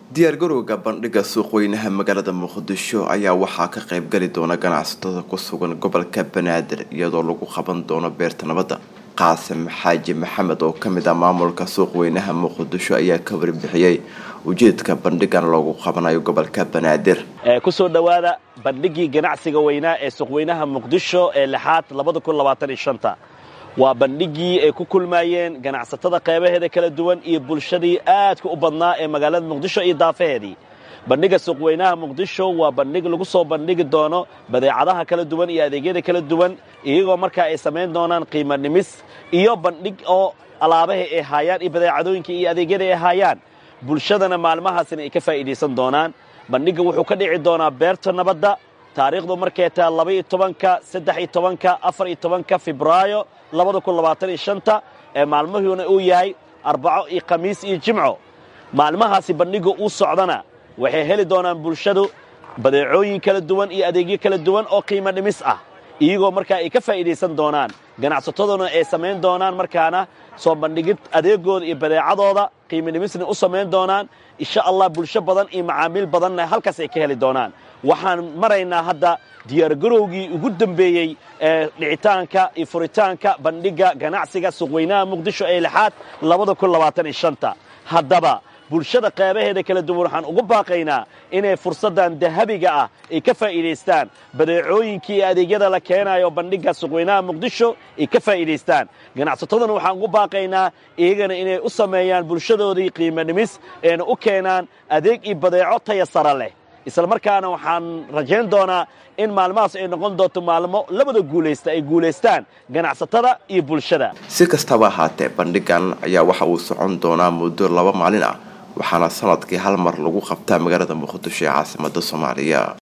diyaargarowga bandhiga suuqweynaha magaalada muqdisho ayaa waxaa ka qaybgali doona ganacsatada ku sugan gobolka banaadir iyadoo lagu qaban doono beerta nabadda qaasim xaaji maxamed oo kamid ah maamulka suuqweynaha muqdisho ayaa ka warbixiyey ujeedka bandhigan loogu qabanayo gobolka banaadir kusoo dhowaada bandhigii ganacsiga weynaa ee suuqweynaha muqdisho ee lixaad waa bandhigii ay ku kulmaayeen ganacsatada qeybaheeda kala duwan iyo bulshadii aadka u badnaa ee magaalada muqdisho iyo daafaheedii bandhiga suuqweynaha muqdisho waa bandhig lagu soo bandhigi doono badeecadaha kala duwan iyo adeegyada kala duwan iyagoo markaa ay samayn doonaan qiimo dhimis iyo bandhig oo alaabaha ay haayaan iyo badeecadooyinka iyo adeegyada ay haayaan bulshadana maalmahaasina ay ka faa'iidaysan doonaan bandhigga wuxuu ka dhici doonaa beerta nabadda taariikhdu markay tahay labaiyo tobanka saddex iyo tobanka afar iyo tobanka febraayo labada kun labaatan iyo shanta ee maalmahuuna uu yahay arbaco iyo khamiis iyo jimco maalmahaasi bandhigga uu socdana waxay heli doonaan bulshadu badeecooyin kala duwan iyo adeegyo kala duwan oo qiimo dhimis ah iyagoo markaa ay ka faa'iidaysan doonaan ganacsataduna ay samayn doonaan markaana soo bandhigid adeegooda iyo badeecadooda qiimo dhimisna u samayn doonaan insha allah bulsho badan iyo macaamiil badanna halkaas ay ka heli doonaan waxaan maraynaa hadda diyaargarowgii ugu dambeeyey ee dhicitaanka iyo furitaanka bandhigga ganacsiga suuqweynaha muqdisho ee lixaad labada kun labaatan iyo shanta haddaba bulshada qeybaheeda kala duwan waxaan ugu baaqaynaa inay fursaddan dahabiga ah ay ka faa'iidaystaan badeecooyinkii iyo adeegyada la keenayo bandhigga suuqweynaha muqdisho ay ka faa'iidaystaan ganacsataduna waxaan ugu baaqaynaa iyagana inay u sameeyaan bulshadoodii qiimo dhimis eena u keenaan adeeg iyo badeeco taya sara leh isla markaana waxaan rajayn doonaa in maalmahaas ay noqon doonto maalmo labada guulaysta ay guulaystaan ganacsatada iyo bulshada si kastaba ahaatee bandhigan ayaa waxa uu socon doonaa muddo laba maalin ah waxaana sanadkii hal mar lagu qabtaa magaalada muqdisho ee caasimada soomaaliya